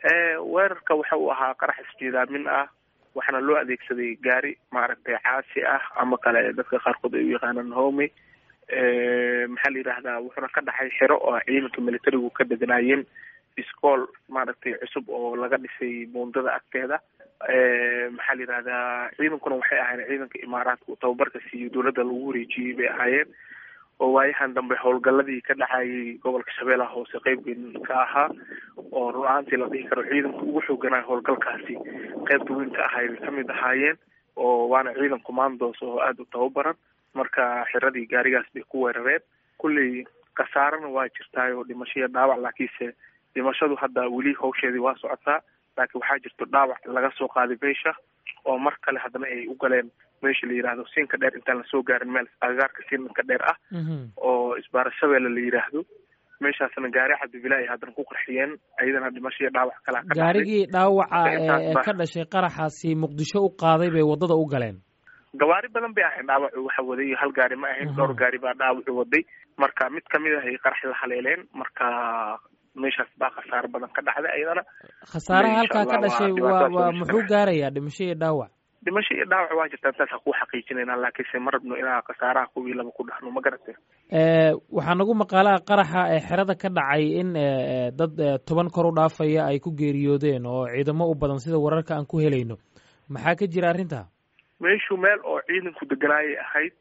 weerarka waxa uu ahaa qarax isjiidaamin ah waxaana loo adeegsaday gaari maaragtay caasi ah ama kale dadka qaarkood ay u yaqaanaan homi maxaa la yidhahdaa wuxuuna ka dhaxay xero oo ciidanka militarigu ka deganaayeen iskool maaragtay cusub oo laga dhisay buundada agteeda maxaa la yidhahdaa ciidankuna waxay ahaayeen ciidanka imaaraadka uu tababarka siiyo dowladda lagu wareejiyey bay ahaayeen oo waayahan dambe howlgaladii ka dhacayay gobolka shabeellaha hoose qeybgeyn ka ahaa oo run ahaantii la dhihi karo ciidanka ugu xooganaa howlgalkaasi qeybta weyn ka ahay bay kamid ahaayeen oo waana ciidan commandos oo aada u tababaran marka xiradii gaarigaas bay ku weerareen kulley khasaarana waa jirtaay oo dhimasho iyo dhaawac laakiinse dhimashadu hadda weli hawsheedii waa socotaa laakiin waxaa jirto dhaawac laga soo qaaday meesha oo mar kale haddana ay u galeen meesha la yidhaahdo siinka dheer intaan lasoo gaarin meel agagaarka siinka dheer ah oo isbaara shabeelle la yidhaahdo meeshaasna gaari cabdibila ay haddana ku qarxiyeen ayadana dhimasho iyo dhaawac kalaa ka gaarigii dhaawaca ee ka dhashay qaraxaasi muqdisho u qaaday bay waddada u galeen gawaari badan bay ahayn dhaawacu waxa waday hal gaari ma ahayn dhowr gaari baa dhaawacu waday marka mid kamid ah ay qarax la haleeleen marka meeshaas baa khasaaro badan ka dhacday ayadana khasaaraha halkaa ka dhashay waa waa muxuu gaarayaa dhimasho iyo dhaawac dhimasho iyo dhaawac waa jirtaa intaasa ku xaqiijinayna laakiinse ma rabno inaa khasaaraha kuwii laba ku dhahno ma garatay waxaa nagu maqaalaha qaraxa ee xerada ka dhacay in dad toban kor u dhaafaya ay ku geeriyoodeen oo ciidamo u badan sida wararka aan ku helayno maxaa ka jira arrinta meeshu meel oo ciidanku deganaayay ahayd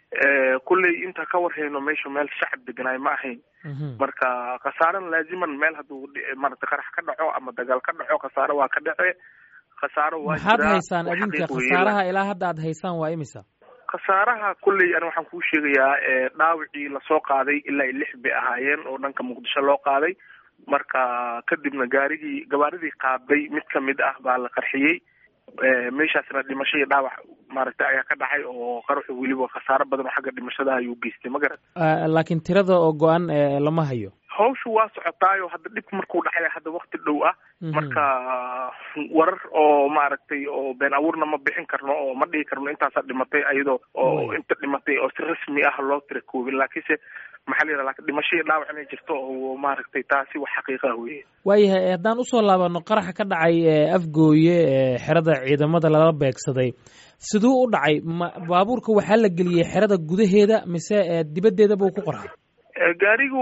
kulley inta ka warhayno meeshu meel shacab deganaay ma ahayn marka khasaarana laaziman meel hadduu maarata qarax ka dhaco ama dagaal ka dhaco khasaaro waa ka dhace khasaaro waa maxaad haysaan adinka khasaaraha ilaa hadda aad haysaan waa imisa khasaaraha kulley ani waxaan kuu sheegayaa dhaawicii lasoo qaaday ilaa lix bay ahaayeen oo dhanka muqdisho loo qaaday marka kadibna gaarigii gabaaridii qaaday mid kamid ah baa la qarxiyey meeshaasna dhimasho iyo dhaawac maaragtay ayaa ka dhacay oo qaraxu weliba khasaaro badan oo xagga dhimashada ayuu geystay ma garat laakiin tirada oo go-an lama hayo hawshu waa socotaayo hadda dhibka markuu dhacay hadda wakti dhow ah marka warar oo maaragtay oo been abuurna ma bixin karno oo ma dhihi karno intaasaa dhimatay ayadoo oo inta dhimatay oo si rasmi ah loo tira koobin laakiinse maxaa la yidhaha dhimasho iyo dhaawac inay jirto oo maaragtay taasi wax xaqiiqa weye waayahay haddaan usoo laabano qaraxa ka dhacay afgooye xerada ciidamada lala beegsaday siduu u dhacay ma baabuurka waxaa la geliyey xerada gudaheeda mise dibaddeeda buu ku qarxay gaarigu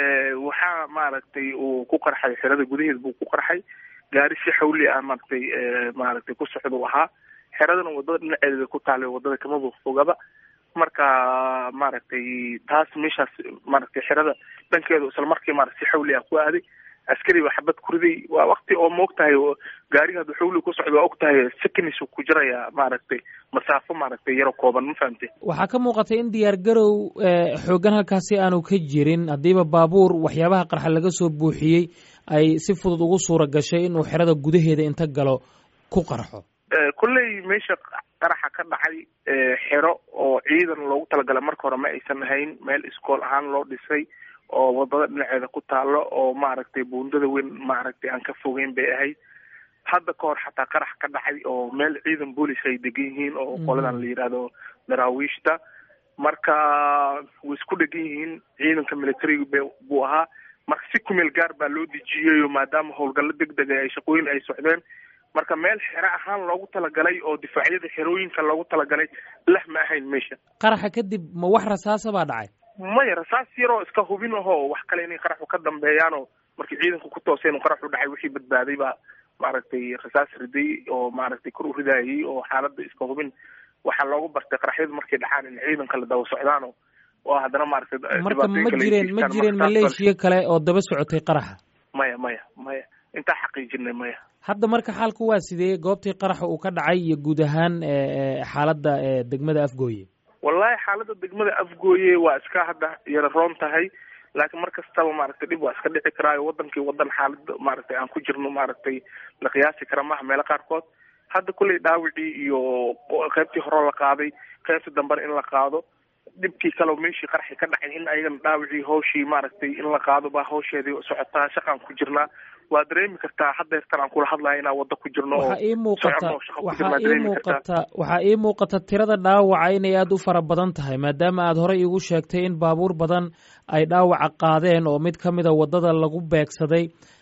waxaa maaragtay uu ku qarxay xerada gudaheeda buu ku qarxay gaari si xawli ah maaragtay maaragtay ku socduu ahaa xeradana wadada dhinaceeda bay ku taallay wadada kamaba fogaba marka maaragtay taas meeshaas maaragtay xerada dhankeedu isla markii maarata si xawli ah ku aaday askari ba xabad kuriday waa wakti oo ma og tahay gaariga haduu xawli ku socdo waa og tahay seconds ku jiraya maaragtay masaafo maaragtay yaro kooban ma fahamte waxaa ka muuqatay in diyaar garow xoogan halkaasi aanu ka jirin haddiiba baabuur waxyaabaha qarxa laga soo buuxiyey ay si fudud ugu suura gashay inuu xerada gudaheeda inta galo ku qarxo kolley meesha qaraxa ka dhacay xero oo ciidan loogu talagalay marka hore ma aysan ahayn meel iskool ahaan loo dhisay oo wadada dhinaceeda ku taalo oo maaragtay buundada weyn maaragtay aan ka fogeyn bay ahayd hadda ka hor xataa qarax ka dhacay oo meel ciidan boolis ay degan yihiin oo qoladan la yidhaahdo daraawiishta marka way isku dhegan yihiin ciidanka militariga b buu ahaa marka si kumeel gaar baa loo dejiyeyo maadaama howlgallo deg dega ay shaqooyin ay socdeen marka meel xero ahaan loogu talagalay oo difaacyada xerooyinka loogu talagalay lah ma ahayn meesha qaraxa kadib ma wax rasaasa baa dhacay maya rasaas yaroo iska hubin ahoo wax kale inay qaraxu ka dambeeyaanoo markii ciidanku ku tooseen u qaraxu dhacay wixii badbaaday baa maaragtay rasaas riday oo maaragtay kor u ridaayay oo xaaladda iska hubin waxaa loogu bartay qaraxyadu markay dhacaan in ciidanka la daba socdaano oo haddana maaragtay marka ma jireen ma jireen maleeshiya kale oo daba socotay qaraxa maya maya maya intaa xaqiijinay maya hadda marka xaalku waa sidee goobtii qaraxa uu ka dhacay iyo guud ahaan xaaladda degmada afgooye wallahi xaaladda degmada afgooye waa iska hadda yara roon tahay laakiin mar kastaba maaragtay dhib waa iska dhici karaayo wadankii wadan xaalada maaragtay aan ku jirno maaragtay la qiyaasi kara maaha meelo qaarkood hadda kulley dhaawicii iyo qaybtii hore la qaaday qaybta dambena in la qaado dhibkii kaleo meeshii qarxi ka dhacay in ayagana dhaawicii hawshii maaragtay in la qaado baa hawsheedii socotaa shaqaan ku jirnaa waa dareemi kartaa haddeertan aan kula hadlayo inaan waddo ku jirno waxaa ii muuqata waxaa ii muuqata waxaa ii muuqata tirada dhaawaca inay aada u fara badan tahay maadaama aad horey iigu sheegtay in baabuur badan ay dhaawaca qaadeen oo mid ka mida waddada lagu beegsaday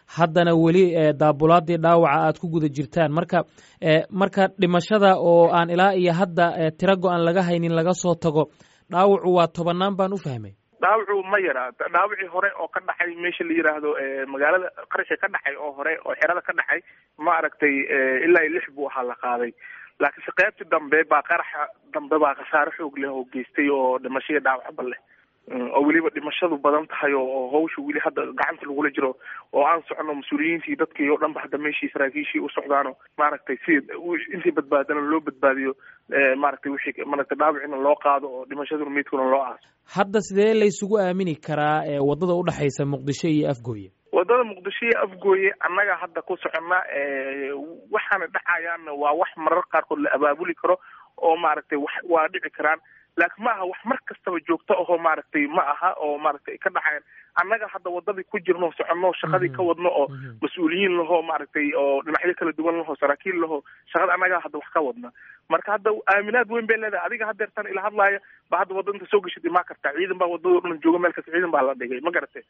haddana weli daabulaadii dhaawaca aad ku guda jirtaan marka marka dhimashada oo aan ilaa iyo hadda tiro go-an laga haynin laga soo tago dhaawacu waa tobanaan baan u fahmay dhaawacu ma yara dhaawacii hore oo ka dhacay meesha la yiraahdo magaalada qarashi ka dhacay oo hore oo xerada ka dhacay ma aragtay ilaa iyo lix buu ahaa la qaaday laakiinse qaybtii dambe baa qaraxa dambe baa khasaare xoog leh oo geystay oo dhimashadii dhaawacba leh oo weliba dhimashadu badan tahay oo hawsha weli hadda gacanta lagula jiro oo aan socono mas-uuliyiintii dadkii oo dhan ba hadda meeshii saraakiishii u socdaano maaragtay si intii badbaadana loo badbaadiyo maaragtay wixii maaragtay dhaawacina loo qaado oo dhimashaduna meydkuna loo aaso hadda sidee laysugu aamini karaa waddada udhexaysa muqdisho iyo afgooye waddada muqdisho iyo afgooye annaga hadda ku soconna waxaana dhacayaanna waa wax marar qaarkood la abaabuli karo oo maaragtay wax waa dhici karaan laakiin ma aha wax mar kastaba joogto ahoo maaragtay ma aha oo maaragtay ka dhaxayan annaga hadda waddadii ku jirno soconno shaqadii ka wadno oo mas-uuliyiin lahoo maaragtay oo dhinacyo kala duwan lahoo saraakiil lahoo shaqada annaga hadda wax ka wadna marka hadda aaminaad weyn bay leedahay adiga haddeertan ila hadlaaya ba hadda wadda inta soo geshid imaa kartaa ciidan baa waddado dhan jooga meel kasta ciidan baa la dhigay ma garatay